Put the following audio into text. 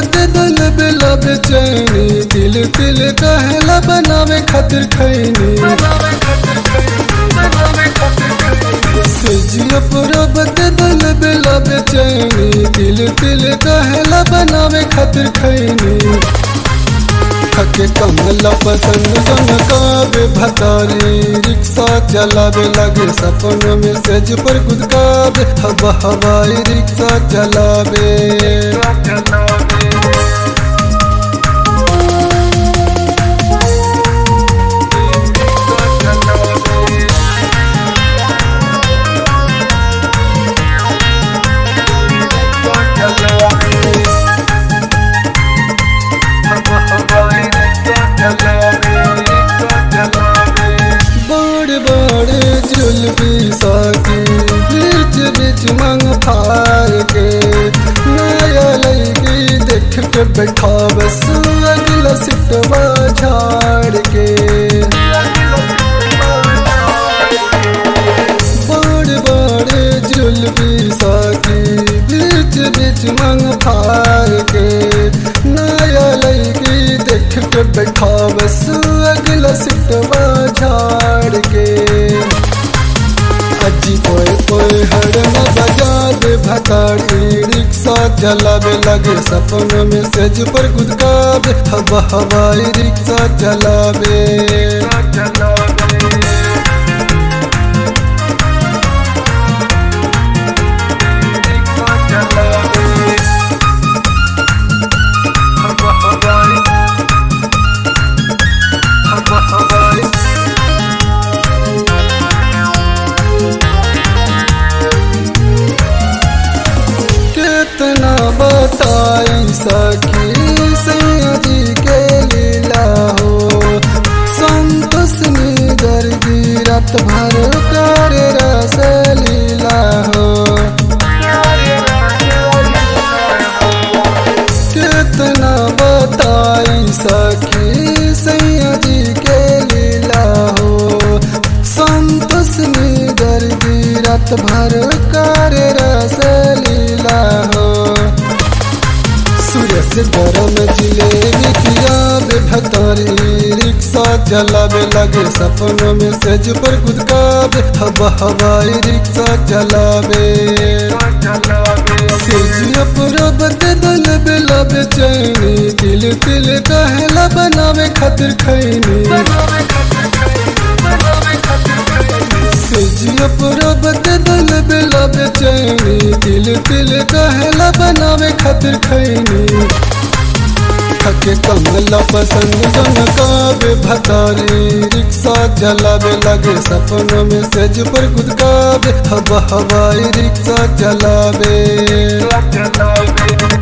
दे दिल बेला बेचैनी दिल तिल कहला बनावे खातिर खैनी सेजिया परब दे दिल बेला बेचैनी दिल तिल कहला बनावे खातिर खैनी थके कमला पसंद जनकावे भतारी रिक्शा चलावे लगे सपन में सेज पर गुदकावे हवा हवाई रिक्शा चलावे बड़ बड़ जुलबी साकी बीच बीच मंग फार के नया लगी देख के बैठा बस अगला सिटवा झाड़ के बड़ बड़ जुलबी साकी बीच बीच मंग फार के नया लगी देख के बैठा बस अगला सिटवा झाड़ के अजी कोई कोई हरन बजा दे भताड़ी रिक्शा चलावे लगे सपन में सेज पर गुदकावे हवा हवाई रिक्शा चलावे कितना बताई सखी सैदी के लीला हो संतोष निगर गिरत भर कर रस लीला हो कितना बताई सखी सैदी के लीला हो संतोष निगर गिरत भर कर रस लीला हो सूरज गरम जिलेबी किया बेभतारी रिक्शा चलावे लगे सपनों में सेज पर गुदकावे हवा हवाई रिक्शा चलावे सेजिया परब दे दल बेला बेचैनी दिल तिल कहला बनावे खातिर खैनी सेजिया परब दे दल बेला बेचैनी दिल तिल कहला बनावे खातिर खैनी थके कमला पसंद जनकावे भतारी रिक्शा चलावे लगे सपनों में सेज पर गुदकावे हवा हवाई रिक्शा चलावे